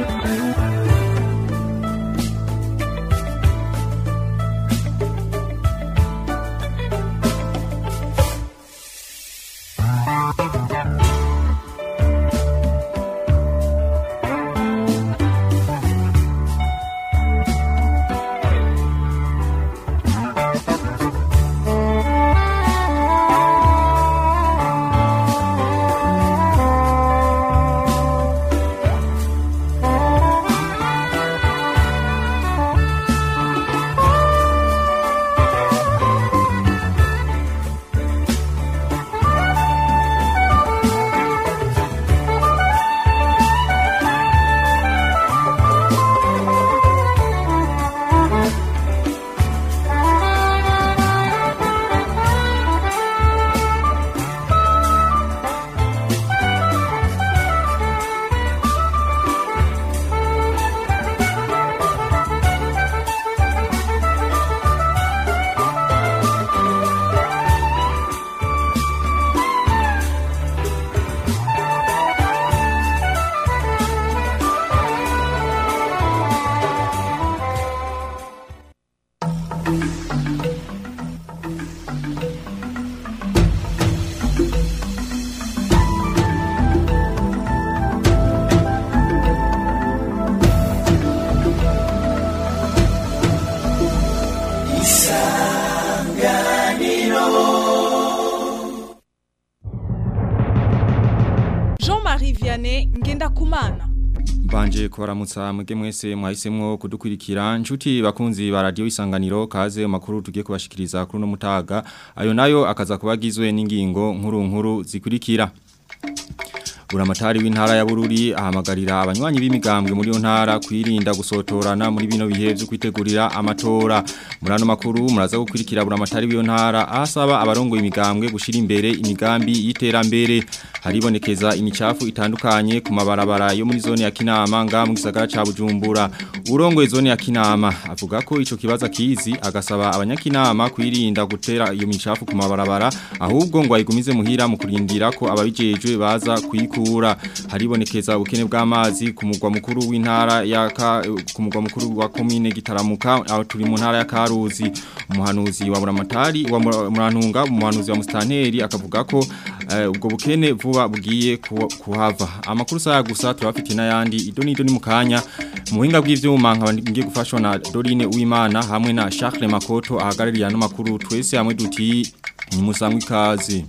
Jean-Marie Vianney Ngendakumana Mbanje kubaramutsa mwege mwese mwahisemwo kudukurikira nshuti bakunzi ba radio isanganiro kaze makuru tugiye kubashikiriza kuri no mutaga ayo nayo akaza kubagizwe n'ingingo nkuru nkuru zikurikira Buramatari w'intara ya Bururi ahamagarira abanywanyi b'imigambwe muri yo ntara kwirinda gusotorana muri bino bihe byo kwitegurira amatora murano makuru muraza gukurikira buramatari w'iyo ntara asaba abarongo imigambwe gushira imbere imigambi y'iterambere haribonekeza imicafu itandukanye ku mabarabara yo muri zone ya Kinama nga mu gisagara ca Bujumbura urongoye zone ya Kinama avuga ko ico kibaza kizi agasaba abanyakinama kwirinda gutera iyo micafu ku mabarabara ahubwo ngo ayigumize muhira mu kurindira ko ababijejwe baza kuyiku kura haribonekeza ubukene bw'amazi ku mugwa mukuru w'intara ya ku mugwa mukuru wa commune gitaramuka aho turi mu ntara ya Karuzi umuhanuzi wa Muramatari wa Murantunga umuhanuzi wa Mustanteri akavuga ko uh, ubwo bukene vuba bugiye kuhava amakuru saya gusa turafite n'ayandi idoni idoni mukanya mu buhinga bw'ivyuma nkaba ngiye gufashwa na Dorine Uwimana hamwe na Charles Makoto ahagarariye ano makuru twese hamwe duti ni musangwe ikaze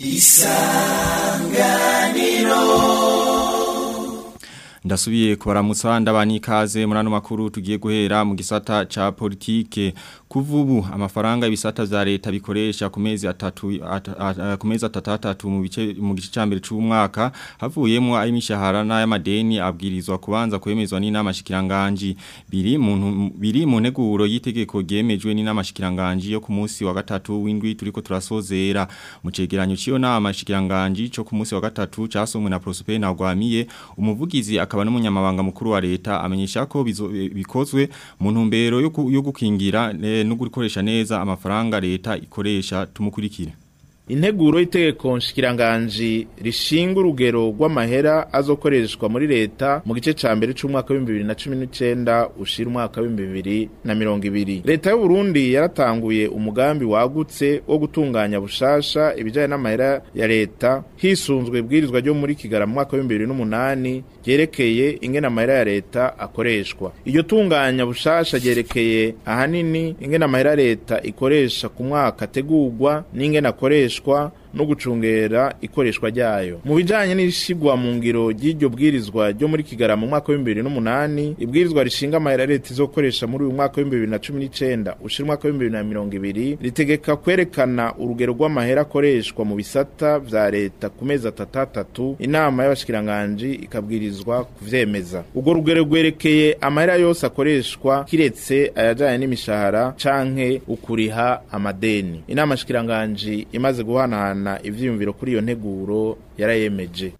ndasubiye kubaramutsa ndabani ikaze muri ano makuru tugiye guhera mu gisata ca politike kuvubu amafaranga ibisata vya leta bikoresha ku mezi atatu ku mezi atatu mu bice mu gice cambere c'umwaka havuyemo ari mishahara n'ayamadeni abwirizwa kubanza kwemezwa n'inama shikiranganje biri mu biri mu neguro yitegeko gemejwe n'inama shikiranganje yo ku munsi wa gatatu w'indwi turiko turasozera mu cegeranyo ciyo nama shikiranganje cyo ku munsi wa gatatu casomwe na Prosper Ntagwamiye umuvugizi akaba n'umunyamabanga mukuru wa leta amenyesha ko bikozwe mu ntumbero yo gukingira no gukoresha neza amafaranga leta ikoresha tumukurikire integuro y'itegeko nshikiranganji rishinga urugero rw'amahera azokoreshwa muri leta mu gice ca mbere c'umwaka w'ibihumbi bibiri na cumi n'icenda ushira umwaka w'ibihumbi bibiri na mirongo ibiri leta y'u Burundi yaratanguye umugambi wagutse wo gutunganya bushasha ibijanye n'amahera ya leta hisunzwe bwirizwa ryo muri Kigara mu mwaka w'ibihumbi bibiri n'umunani ryerekeye ingene amahera ya leta akoreshwa iryo tunganya bushasha ryerekeye ahanini ingene amahera ya leta ikoresha ku mwaka ategurwa n'ingene akoreshwa ikoreshwa no gucungera ikoreshwa ryayo mu bijanye n'ishigwa mu ngiro ry'iryo bwirizwa ryo muri Kigara mu mwaka wa 2008 ibwirizwa rishinga amahera leta izokoresha muri uyu mwaka wa 2019 ushira umwaka wa 2020 ritegeka kwerekana urugero rw'amahera akoreshwa mu bisata vya leta ku mezi atatu inama y'abashikiranganje ikabwirizwa kuvyemeza urwo rugero rwerekeye amahera yose akoreshwa kiretse ayajanye n'imishahara canke ukuriha amadeni inama shikiranganje imaze guhanahana ivyiyumviro kuri iyo nteguro yarayemeje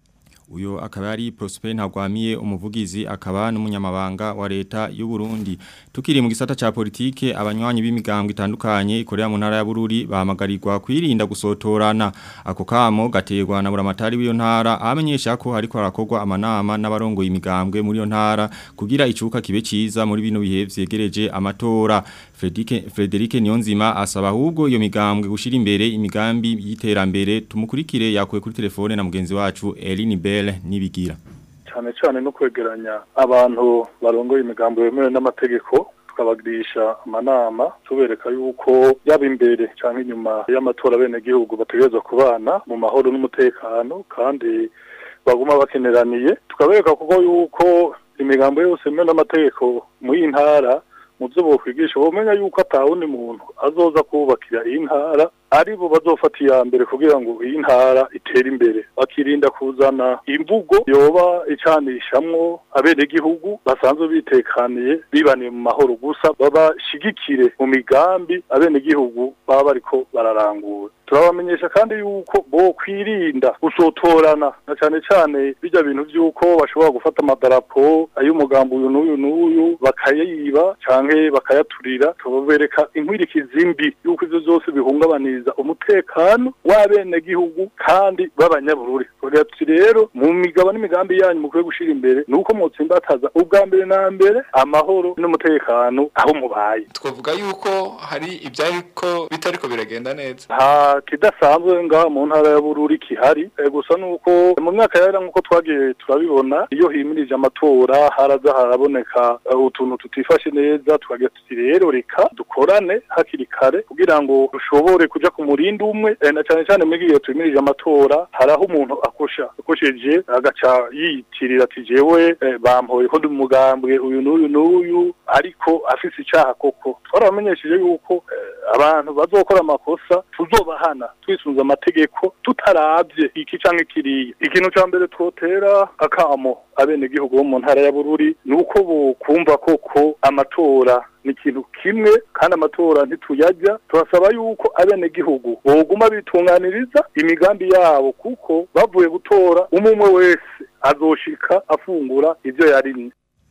uyo akaba ari Prosper Ntagwamiye umuvugizi akaba n'umunyamabanga wa leta y'u Burundi tukiri mu gisata ca politike abanywanyi b'imigambwe itandukanye ikorera mu ntara ya Bururi bahamagarirwa kwirinda gusotorana ako kamo gaterwa na buramatari w'iyo ntara amenyesha ko hariko harakorwa amanama n'abarongoye imigambwe muri iyo ntara kugira icuka kibe ciza muri bino bihe vyegereje amatora Frederic Frederic Niyonzima asaba ahubwo iyo migambwe gushira imbere imigambi y'iterambere tumukurikire yakuye kuri telefone na mugenzi wacu Eline Bell nibigira cyane cyane no kwegeranya abantu barongoye imigambo yemewe n'amategeko tukabagirisha amanama tubereka yuko yaba imbere cyangwa inyuma y'amatora bene gihugu bategerezwa kubana mu mahoro n'umutekano kandi baguma bakeneraniye tukabereka kuko yuko imigambo yose yemewe n'amategeko mu y'intara mu byo bokwigisha bomenya yuko atawundi muntu azoza kubakira iyi ntara ari bo bazofata iya mbere kugira ngo iyi ntara itere imbere bakirinda kuzana imvugo yoba icanishamwo abenegihugu basanzwe bitekaniye bibaniye mu mahoro gusa babashigikire mu migambi abenegihugu baba bariko bararangura turabamenyesha kandi yuko bo kwirinda gusotorana na cyane cyane bijya bintu by'uko bashobora gufata amadarapo ay'umugambi uyu n'uyu n'uyu bakayiba canke bakayaturira tubabereka inkwirikizi mbi yuko ivyo byose bihungabaniriza umutekano w'abenegihugu kandi b'abanyabururi tuti rero mu migabo n'imigambi yanyu mukwiye gushira imbere ni uko mutsimbataza ubwa mbere na mbere amahoro n'umutekano aho mubaye twavuga yuko hari ibyariko bitariko biragenda neza nta kidasanzwe ngaha mu ntara ya bururi kihari e, gusa nuko mu myaka yera nkuko twagiye turabibona iyo himirije amatora haraza haraboneka uh, utuntu tutifashe neza tukagira tuti rero reka dukorane hakiri kare kugira ngo dushobore kuja ku murindi umwe e, na cyane cyane muri iyo tumirije amatora haraho umuntu akosha akosheje agaca yiyitirira ati jewe e, bampoye ko ndi umugambwe uyu n'uyu n'uyu ariko afise icaha koko twarabamenyesheje yuko e, abantu bazokora amakosa tuzobahana twisunze amategeko tutaravye iki canke kiriya ikintu ca mbere twotera akamo abenegihugu bo mu ntara ya bururi ni uko bokumva koko amatora ni ikintu kimwe kandi amatora ntituyajya turasaba yuko abenegihugu boguma bitunganiriza imigambi yabo kuko bavuye gutora umwe wese azoshika afungura ivyo yarimye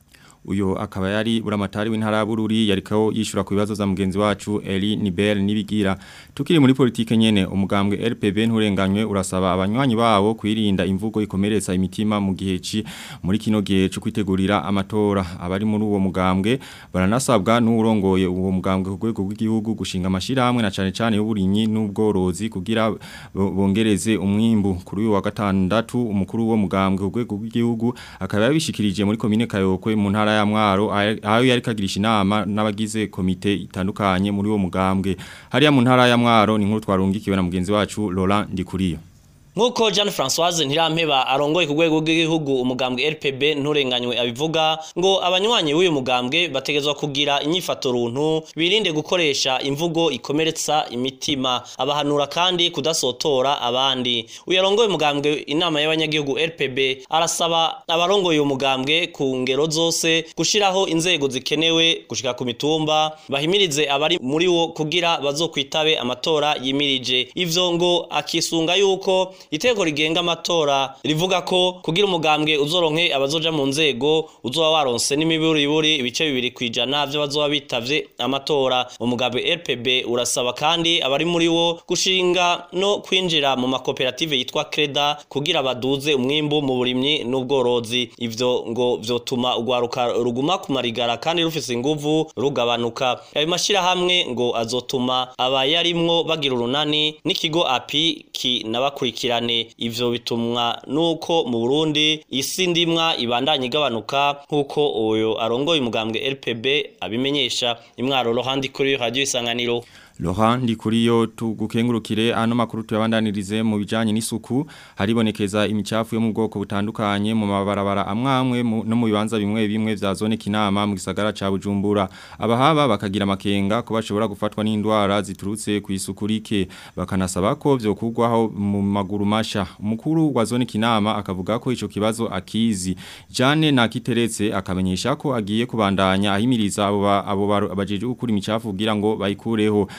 uyo akaba yari buramatari w'intara ya Bururi yarikaho yishura ku bibazo za mugenzi wacu Eli Nibel nibigira tukiri muri politike nyene umugambwe RPB nturenganywe urasaba abanywanyi bawo kwirinda imvugo ikomeretsa imitima mu gihe ci muri kino gihe cyo kwitegurira amatora abari muri uwo mugambwe baranasabwa n'urongoye uwo mugambwe ku rwego rw'igihugu gushinga amashirahamwe na cane cane y'uburinyi n'ubworozi kugira bongereze umwimbu kuri uyu wa gatandatu umukuru wo mugambwe ku rwego rw'igihugu akaba yabishikirije muri komine Kayokwe mu ntara ya mwaro aho yari kagirisha inama n'abagize komite itandukanye muri uwo mugambwe hariya mu ntara ya mwaro ni nkuru twarungikiwe na mugenzi wacu Laurent Ndikuriyo Nkuko Jean Françoise Ntirampeba arongoye ku rwego rw'igihugu umugambwe RPB nturenganywe abivuga ngo abanywanyi w'uyu mugambwe bategezwa kugira inyifato runtu birinde gukoresha imvugo ikomeretsa imitima abahanura kandi kudasotora abandi uyarongoye umugambwe inama y'abanyagihugu RPB arasaba abarongoye uyu mugambwe ku ngero zose gushiraho inzego zikenewe gushika ku mitumba bahimirize abari muri wo kugira bazokwitabe amatora yimirije ivyo ngo akisunga yuko iteko rigenga amatora rivuga ko kugira umugambwe uzoronke abazoja mu nzego uzoba waronse n'imiburiburi ibice bibiri kwijana byo bazoba bitavye amatora umugambwe RPB urasaba kandi abari muri wo gushinga no kwinjira mu makoperative yitwa Creda kugira baduze umwimbu mu burimyi n'ubworozi ivyo ngo vyotuma ugwaruka ruguma kumarigara kandi rufise inguvu rugabanuka ayo mashira hamwe ngo azotuma abayarimwo bagira urunani n'ikigo api kinabakurikira ivyo bitumwa nuko mu Burundi isi ndimwa ibandanye igabanuka nkuko uyo arongoye umugambwe RPB abimenyesha imwaro rohandi kuri radio isanganiro Laurent Ndikuriyo tugukengurukire ano makuru tuyabandanirize mu bijanye n'isuku haribonekeza imicafu yo mu bwoko butandukanye mu mabarabara amwamwe no mu bibanza bimwe bimwe vya zone kinama mu gisagara ca Bujumbura abahaba bakagira amakenga ko bashobora gufatwa n'indwara ziturutse ku isuku rike bakanasaba ko vyokugwaho mu maguru masha umukuru wa zone kinama akavuga ko ico kibazo akizi Jane nakiteretse akamenyesha ko agiye kubandanya ahimiriza abo abo bajeje gukura imicafu kugira ngo bayikureho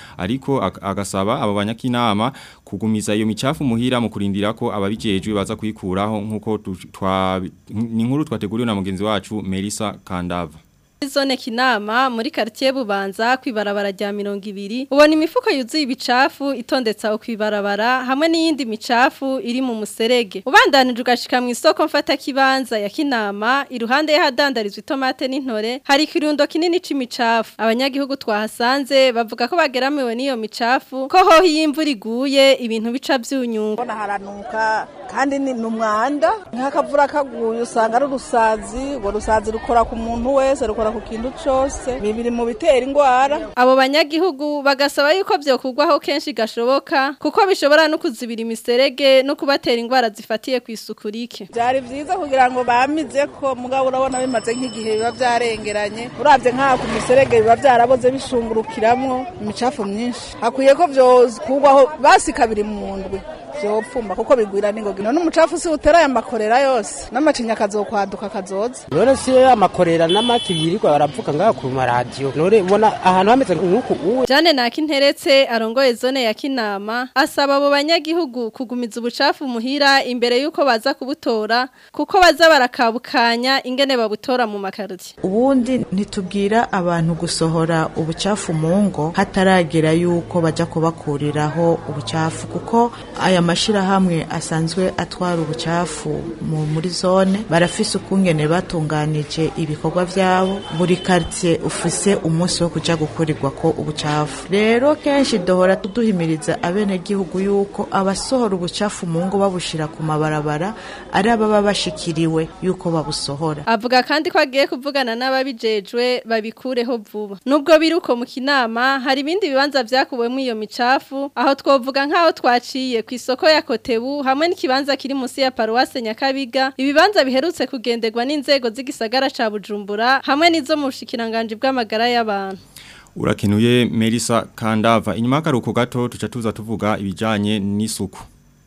ariko ag- agasaba abo banyakinama kugumiza iyo micafu muhira mu kurindira ko ababijejwe baza kuyikuraho nkuko tu- twa ni inkuru twateguriwe na mugenzi wacu Melissa Kandava Zone kinama muri quartier bubanza kwibarabara rya 200 ubona imifuko yuzuye ibicafu itondetse aho kwibarabara hamwe n'iyindi micafu iri mu muserege ubandanije ugashika mu isoko mfata kibanza ya kinama iruhande y'ahadandarizwa itomate n'intore hari kirundo kinini c'imicafu abanyagihugu twahasanze bavuga ko bageramiwe n'iyo micafu ko ho y'imvura iguye ibintu bica byunyungu Mbona haranuka kandi ni numwanda nk'akavura kaguye usanga ari urusazi urwo rusazi rukora ku muntu wese rukora ku kintu cyose bibiri mu bitera indwara abo banyagihugu bagasaba yuko byokugwaho kenshi gashoboka kuko bishobora no kuzibira imiserege no kubatera indwara zifatiye ku isuku rike byari byiza kugira ngo bamize ko mugabo urabona bimaze nk'igihe biba byarengeranye urabye nk'aha ku miserege biba byaraboze bishungurukiramwo imicafu myinshi hakwiye ko byokugwaho basi kabiri mu ndwi vyopfuma kuko bigwira n'ingoga none umucafu si utera aya makorera yose n'amacinya akazokwaduka akazoza none si amakorera n'amaki yirirwa baravuga ngaho ku maradiyo none ubona ahantu hameze nk'uku uwe Jane Nakinteretse arongoye zone ya Kinama asaba abo banyagihugu kugumiza ubucafu muhira imbere yuko baza kubutora kuko baza barakabukanya ingene babutora mu makariti ubundi ntitubwira abantu gusohora ubucafu mu ngo hataragera yuko bajya kubakuriraho ubucafu kuko aya mashirahamwe asanzwe atwara ubucafu mu muri zone barafise ukungene batunganije ibikorwa vyabo buri quartier ufise umunsi wo kuja gukurirwa ko ubucafu rero kenshi dohora tuduhimiriza abene gihugu yuko abasohora ubucafu mu ngo babushira ku mabarabara ari ababa bashikiriwe yuko babusohora avuga kandi ko agiye kuvugana n'ababijejwe babikureho vuba nubwo biri uko mu kinama hari ibindi bibanza vyakuwemwo iyo micafu aho twovuga nk'aho twaciye ku isoko ya Kotebu hamwe n'ikibanza kiri musi ya Paruwase Nyakabiga ibibanza biherutse kugenderwa n'inzego z'igisagara ca Bujumbura hamwe n'izo mu bushikiranganje bw'amagara y'abantu Urakenuye Melissa Kandava inyuma y'akaruhuko gato tuca tuza tuvuga ibijanye n'isuku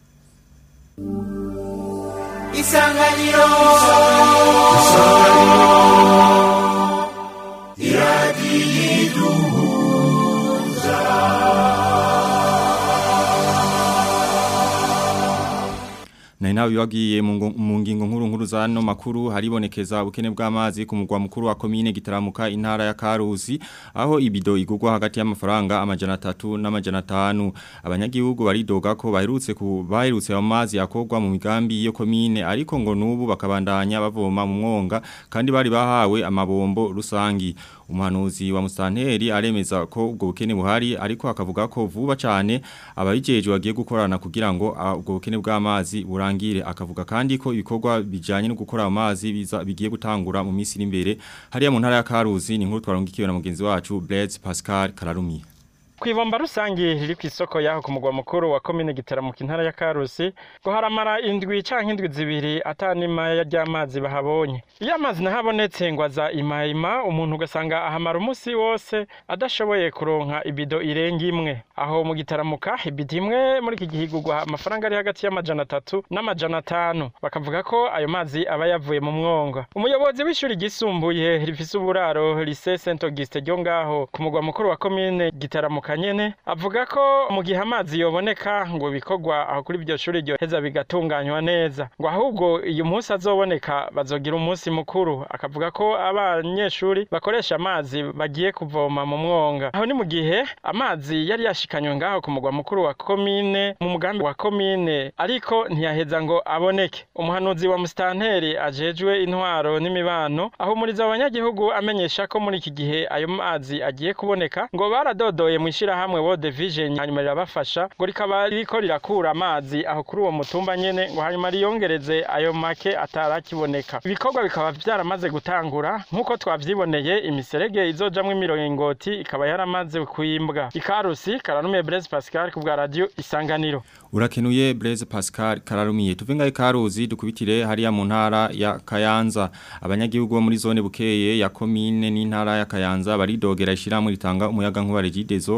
Isanganiro Na inawi wagiye mu ngo- mu ngingo nkuru nkuru za no makuru haribonekeza ubukene bw'amazi ku mugwa mukuru wa komine gitaramuka intara ya Karusi aho ibido igugwa hagati y'amafaranga amajana 3 n'amajana 5 abanyagihugu baridoga ko baherutse ku baherutse amazi akogwa mu migambi yo komine ariko ngo nubu bakabandanya bavoma mu mwonga kandi bari bahawe amabombo rusangi umuhanuzi wa Mustanteri aremeza ko ubwo bukene buhari ariko akavuga ko vuba cyane ababijeje bagiye gukorana kugira ngo ah, ubwo bukene bw'amazi burangire akavuga kandi ko ibikorwa bijanye no gukora amazi biza bigiye gutangura mu minsi iri imbere hariya mu ntara ya Karuzi ni nkuru twarongikiwe na mugenzi wacu Blaise Pascal Kararumi Kwibomba rusangi riri ku isoko yaho ku mugwa mukuru wa komine gitaramuka intara ya Karusi ngo haramara indwi canke indwi zibiri atanima y'amazi bahabonye iyo amazi nahabonetse ngo aza imayima umuntu ugasanga ahamara umunsi wose adashoboye kuronka ibido irenga imwe aho mu gitaramuka ibido imwe muri iki gihigurwa amafaranga ari hagati y'amajana atatu n'amajana atanu bakavuga ko ayo mazi aba yavuye mu mwonga umuyobozi w'ishuri ryisumbuye rifise uburaro lycée Saint Auguste ryo ngaho ku mugwa mukuru wa komine gitaramuka nyene avuga ko mu gihe amazi yoboneka ngo bikorwa aho kuri iryo shuri ryo heza bigatunganywa neza ngo ahubwo uyu munsi azoboneka bazogira umunsi mukuru akavuga ko abanyeshuri bakoresha amazi bagiye kuvoma mu mwonga aho ni mu gihe amazi yari yashikanywe ngaho ku mugwa mukuru wa komine mu mugambi wa komine ariko ntiyaheza ngo aboneke umuhanuzi wa mustanteri ajejwe intwaro n'imibano aho muri abanyagihugu amenyesha ko muri iki gihe ayo mazi agiye kuboneka ngo baradodoye mu ishirahamwe World Vision hanyuma rirabafasha ngo rikaba ririko rirakura amazi aho kuri uwo mutumba nyene ngo hanyuma riyongereze ayo make atarakiboneka ibikorwa bikaba vyaramaze gutangura nk'uko twavyiboneye imiserege izojamwo imiringoti ikaba yaramaze kwimbwa ikarusi karanume Blaise Pascal ku bwa radio isanganiro Urakenuye Blaise Pascal Kararumiye tuvenga ikaruzi dukubitire hariya mu ntara ya Kayanza abanyagihugu bo muri zone bukeye ya komine n'intara ya Kayanza baridogera ishiramwe ritanga umuyaga nkuba regidezo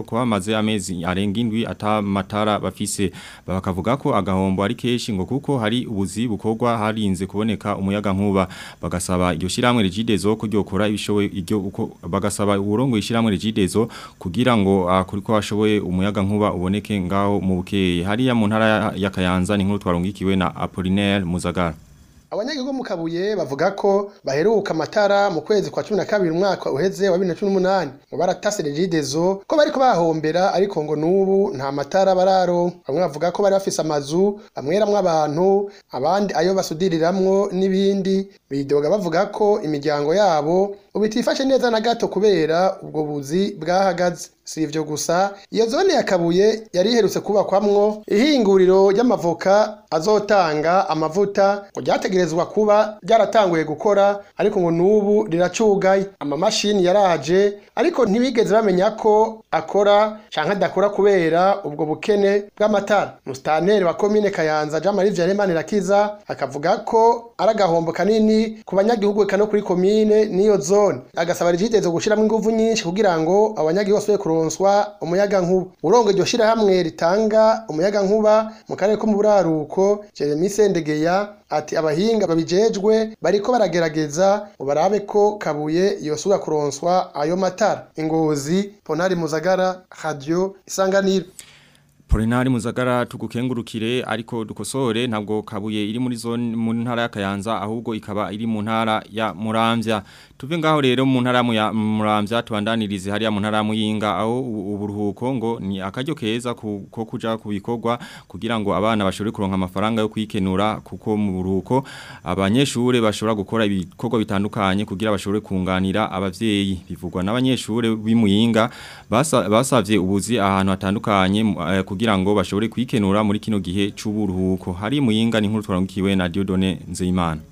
ko hamaze amezi arenga indwi atamatara bafise bakavuga ko agahombo ari keshi ngo kuko hari ubuzi bukorwa harinze kuboneka umuyaga nkuba bagasaba iryo shiramwe rigidezo ko ryokora ibishoboye iryo uko bagasaba uburongo ishiramwe rigidezo kugira ngo akuri ko hashoboye umuyaga nkuba uboneke ngaho mu bukeye hariya mu ntara ya Kayanza ni nkuru twarungikiwe na Apollinaire Muzagara abanyagihugu mu kabuye bavuga ko baheruka amatara mu kwezi kwa cumi na kabiri umwaka uheze wa bibiri na cumi n'umunani ngo baratase regidezo ko bariko bahombera ariko ngo n'ubu nta matara bararonka bamwe bavuga ko bari bafise amazu bamweramwo abantu abandi ayo basudiriramwo n'ibindi bidoga bavuga ko imiryango yabo ubu itifashe neza na gato kubera ubwo buzi bwahagaze si ivyo gusa iyo zone ya kabuye yari iherutse kubakwamwo ihinguriro ry'amavoka azotanga amavuta ngo ryategerezwa kuba ryaratanguye gukora ariko ngo n'ubu riracugaye amamashini yaraje ariko ntibigeze bamenya ko akora canke adakora kubera ubwo bukene bw'amatara musitanteri wa komine kayanza jean marie vianney irakiza akavuga ko ari agahombo kanini ku banyagihugu eka no kuri komine n'iyo zone agasaba rigitezo gushiramwo inguvu nyinshi kugira ngo abanyagihugu basubire kuronswa umuyaga nkuba urongo iryo shirahamwe ritanga umuyaga nkuba mu karere ko mu buraruko jeremy sendegeya ati abahinga babijejwe bariko baragerageza ngo barabe ko kabuye yosubira kuronswa ayo matara ingozi ponari muzagara radio isanganiro Polinari muzagara tugukengurukire ariko dukosore ntabwo kabuye iri muri zone mu ntara ya Kayanza ahubwo ikaba iri mu ntara ya Muramvya tuve ngaho rero mu ntara ya Muramvya tubandanirize hariya mu ntara ya Muyinga aho uburuhuko ngo ni akaryo keza ko kuja kubikorwa kugira ngo abana bashobore kuronka amafaranga yo kwikenura kuko mu buruhuko abanyeshure bashobora gukora ibikorwa bitandukanye kugira bashobore kunganira abavyeyi bivugwa n'abanyeshure b'Imuyinga basavye ubuzi ahantu hatandukanye uh, kugira ngo bashobore kwikenura muri kino gihe c'uburuhuko hari muyinga ni nkuru twarangikiwe na Diodone Nzeyimana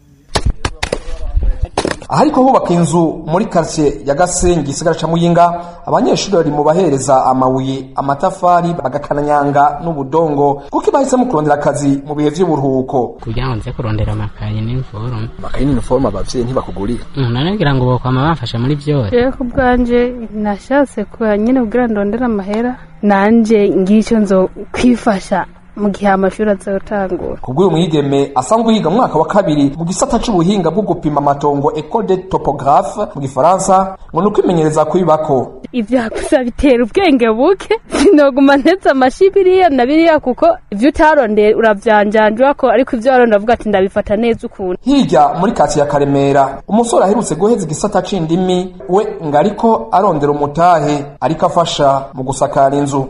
ahariko hubaka inzu muri quartier ya Gasengi isigara ca Muyinga abanyeshuri bari mu bahereza amabuye amatafari bagakananyanga n'ubudongo kuko bahisemo kurondera akazi mu bihe vy'uburuhuko kugira ngo nze kurondera amakaye n'iniforume amakaye n'iniforume abavyeyi ntibakugurira nanagira ngo bokwama bamfasha muri byose rero ku bwanje nashatse kuba nyine kugira ndondera amahera nanje ngicyo nzo kwifasha mu gihe amashuri azotangura kubw'uyu mwigeme asanzwe yiga mwaka wa kabiri mu gisata c'ubuhinga bwo gupima amatongo école de topographe mu gifaransa ngo nuko imenyereza kubibako ivyo hakusa bitera ubwenge buke sinoguma ntetse amashi biriya na biriya kuko ivyo utarondeye uravyanjanjwa ko ariko ivyo waronda avuga ati ndabifata neza ukuntu hirya muri kati ya karemera umusore aherutse guheza igisata c'indimi we ngo ariko arondera umutahe ariko afasha mu gusakara inzu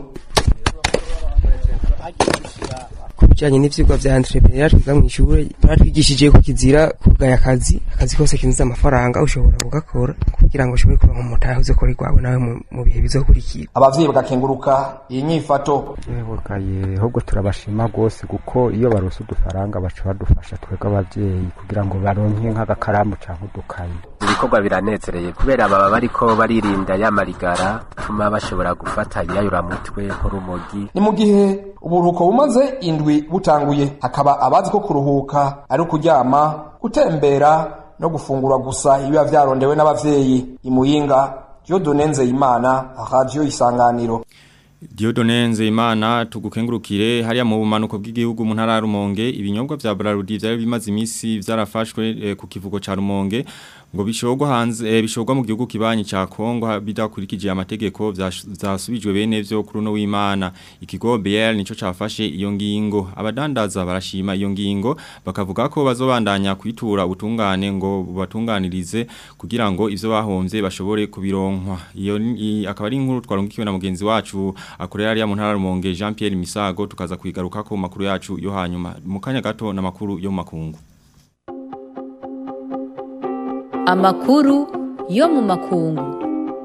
bijanye n'ivyigwa vya entrepreneur twiga mw'ishure baratwigishije ko kizira kugaya akazi akazi kose kinjiza amafaranga ushobora kugakora kugira ngo ushobore kuronka umutahe uzokora igwawe nawe mu bihe bizokurikira abavyeyi bagakenguruka iyi nyifato yebugaye ahubwo turabashima rwose kuko iyo barose udufaranga baca badufasha twebwe abavyeyi kugira ngo baronke nk'agakaramu canke udukayi ibikorwa biranezereye kubera baba bariko baririnda yamarigara tuma bashobora gufata ibiyayuramutwe nk'urumogi ni mu gihe uburuhuko bumaze indwi butanguye hakaba abazi ko kuruhuka ari ukuryama gutembera no gufungura gusa ibiba vyarondewe n'abavyeyi imuyinga Dieudonne Nzeyimana radio isanganiro Diodone Nzeyimana tugukengurukire hariya mu bumanuko bw'igihugu mu ntara ya Rumonge ibinyobwa vya Brarudi vyari bimaze imisi vyarafashwe eh, ku kivugo ca Rumonge ngo bishogwa hanze eh, bishogwa mu gihugu kibanyi ca Kongo bidakurikije amategeko vyasubijwe bene vyo kuri no w'Imana ikigo BL nico cafashe iyo ngingo abadandaza barashima iyo ngingo bakavuga ko bazobandanya kwitura ubutungane ngo batunganirize kugira ngo ivyo bahomvye bashobore kubironkwa iyo akaba ari inkuru twarungikiwe na mugenzi wacu akorera ari mu ntara rumonge Jean Pierre Misago tukaza kwigaruka ko makuru yacu yo hanyuma mu kanya gato na makuru yo makungu Amakuru yo mu makungu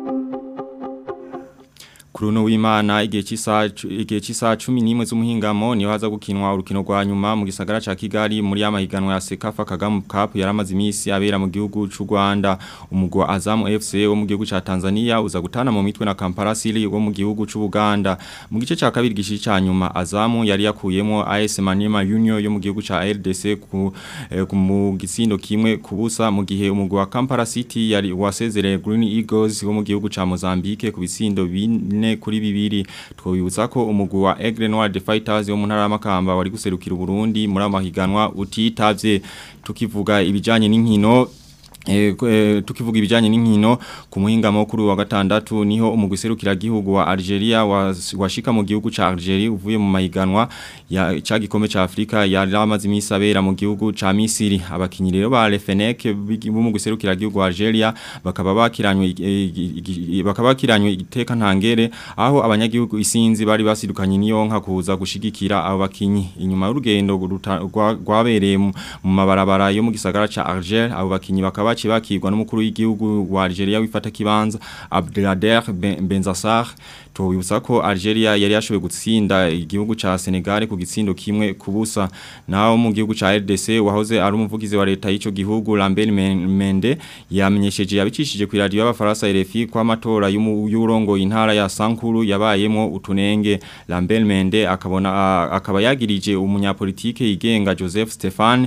Kuruno w'Imana igihe cy'isaha igihe cy'isaha 11 z'umuhingamo niho haza gukinwa urukino rwa nyuma mu gisagara ca Kigali muri amahiganwa ya Sekafa Kagame Cup yaramaze imisi abera mu gihugu c'u Rwanda umugwa Azam FC wo mu gihugu ca Tanzania uza gutana mu mitwe na Kampala City wo mu gihugu c'u Buganda mu gice ca kabiri gishi ca nyuma Azam yari yakuyemo AS Maniema Union yo mu gihugu ca RDC ku, eh, ku mu gitsindo kimwe kubusa mu gihe umugwa Kampala City yari wasezereye Green Eagles wo mu gihugu ca Mozambique ku bitsindo bine bine kuri bibiri twobibutsa ko umugwi wa Aigle Noir de Fighters yo mu ntara y'amakamba wari guserukira Burundi muri amahiganwa utitavye tukivuga ibijanye n'inkino E, e, tukivuga ibijanye n'inkino ku muhinga mukuru wa gatandatu niho umugwiserukira gihugu wa Algeria washika mu gihugu ca Algeria uvuye mu mahiganwa ya ca gikombe ca Afrika yari amaze imisabera mu gihugu ca Misiri abakinyi rero ba Lefenek b'umugwiserukira gihugu wa Algeria bakaba bakiranywe e, bakaba bakiranywe iteka ntangere aho abanyagihugu isinzi bari basidukanye niyo nka kuza gushigikira abo bakinyi inyuma y'urugendo rwabereye mu mabarabara yo mu gisagara ca Alger abo bakinyi bakaba baci bakirwa n'umukuru w'igihugu wa Algeria wifata kibanza Abdelader Benzassar tubibutsa ko Algeria yari yashoboye gutsinda igihugu ca Senegal ku gitsindo kimwe kubusa naho mu gihugu ca RDC wahoze ari umuvugizi wa leta y'ico gihugu Lambert Mende yamenyesheje yabicishije ku radio y'abafaransa RFI kwa amatora y'urongo intara ya Sankuru yabayemo utunenge Lambert Mende akabona akaba yagirije umunyapolitike yigenga Joseph Stefan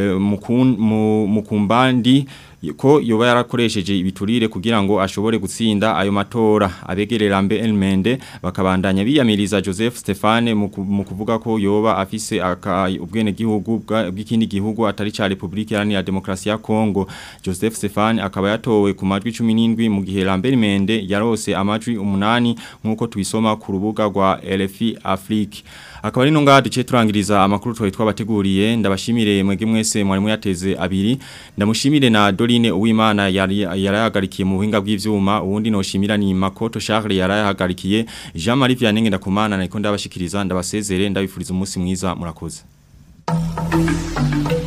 mukumbandi ko yoba yarakoresheje ibiturire kugira ngo ashobore gutsinda ayo matora abegerera mbe Elmende bakabandanya biyamiriza Joseph Stefane mu kuvuga ko yoba afise ubwene gihugu bw'ikindi gihugu atari ca Republika Iharanira Demokarasi ya Kongo Joseph Stefane akaba yatowe ku majwi 17 mu gihe Lambert Mende yarose amajwi 8 nkuko tubisoma ku rubuga rwa RFI Afrique akaba ari nonga duce turangiriza amakuru twawe twabateguriye ndabashimire mwege mwese mwari muyateze abiri ndamushimire na Doline Uwimana yarayagarikiye mu buhinga bw'ivyuma uwundi no shimira ni Makoto Charles yarayagarikiye Jean Marie Vianney ndakumana niko ndabashikiriza ndabasezere ndabifuriza umunsi mwiza murakoze